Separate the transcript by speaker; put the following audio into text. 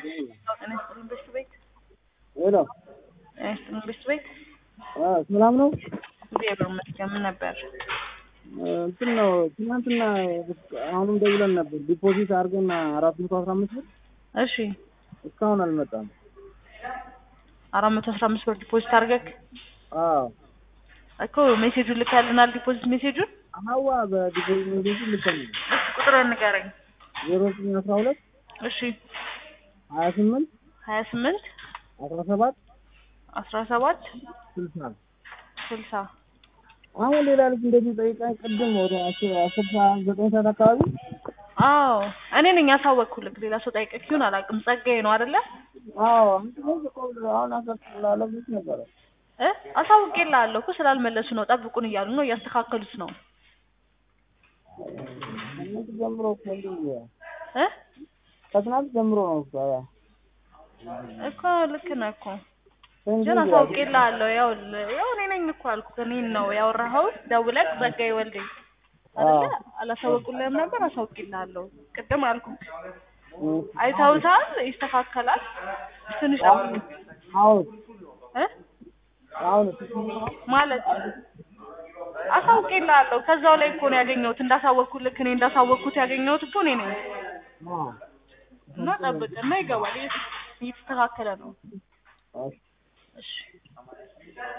Speaker 1: ጤና ይስጥልኝ በሽቱ ቤት
Speaker 2: ሄሎ
Speaker 1: ጤና ይስጥልኝ በሽቱ ቤት
Speaker 2: አ ሰላም ነው?
Speaker 1: እግዚአብሔር ይመስገን። ምን ነበር?
Speaker 2: እንትን ነው ትናንትና አሁንም ደውለን ነበር ዲፖዚት አድርገን አራት መቶ አስራ አምስት ብር
Speaker 1: እሺ
Speaker 2: እስካሁን አልመጣም።
Speaker 1: አራት መቶ አስራ አምስት ብር ዲፖዚት አድርገህ
Speaker 2: አዎ
Speaker 1: እኮ ሜሴጁን ልካልናል። ዲፖዚት ሜሴጁን
Speaker 2: ሀዋ በዲፖዚት ሜሴጅ ልከል
Speaker 1: እስኪ ቁጥሩን ንገረኝ።
Speaker 2: ዜሮ ዘጠኝ አስራ ሁለት
Speaker 1: እሺ
Speaker 2: ሀያ ስምንት
Speaker 1: ሀያ ስምንት
Speaker 2: አስራ ሰባት
Speaker 1: አስራ ሰባት
Speaker 2: ስልሳ
Speaker 1: ስልሳ
Speaker 2: አሁን ሌላ ልጅ እንደዚህ ጠይቃኝ ቅድም ወደ አስር አስር ሰዓት ዘጠኝ ሰዓት አካባቢ
Speaker 1: አዎ እኔ ነኝ ያሳወቅኩልክ። ሌላ ሰው ጠይቀህ ይሁን አላውቅም። ጸጋዬ ነው አይደለ?
Speaker 2: አዎ አሁን አሰርላለች ነበረ
Speaker 1: እ አሳውቄልሃለሁ እኮ ስላልመለሱ ነው። ጠብቁን እያሉ ነው፣ እያስተካከሉት ነው
Speaker 2: ከትናንት ጀምሮ እኮ እንዲህ
Speaker 1: እ
Speaker 2: ከትናንት ጀምሮ ነው እኮ
Speaker 1: እኮ ልክ ነህ እኮ ግን አሳውቄልሃለሁ። ያው ያው እኔ ነኝ እኮ አልኩህ። እኔን ነው ያወራኸው ደውለህ ጸጋዬ ወልዴ አይደለ? አላሳወቁልህም ነበር? አሳውቄልሃለሁ። ቅድም አልኩህ። አይተውታል፣ ይስተካከላል። ትንሽ ጠብቁ
Speaker 2: አሁን
Speaker 1: እ
Speaker 2: አሁን
Speaker 1: ማለት አሳውቄልሃለሁ። ከዛው ላይ እኮ ነው ያገኘሁት። እንዳሳወቅኩልህ እኔ እንዳሳወቅኩት ያገኘሁት እኮ እኔ ነኝ። እና ጠብቅ እና ይገባል። እየተስተካከለ ነው። እሺ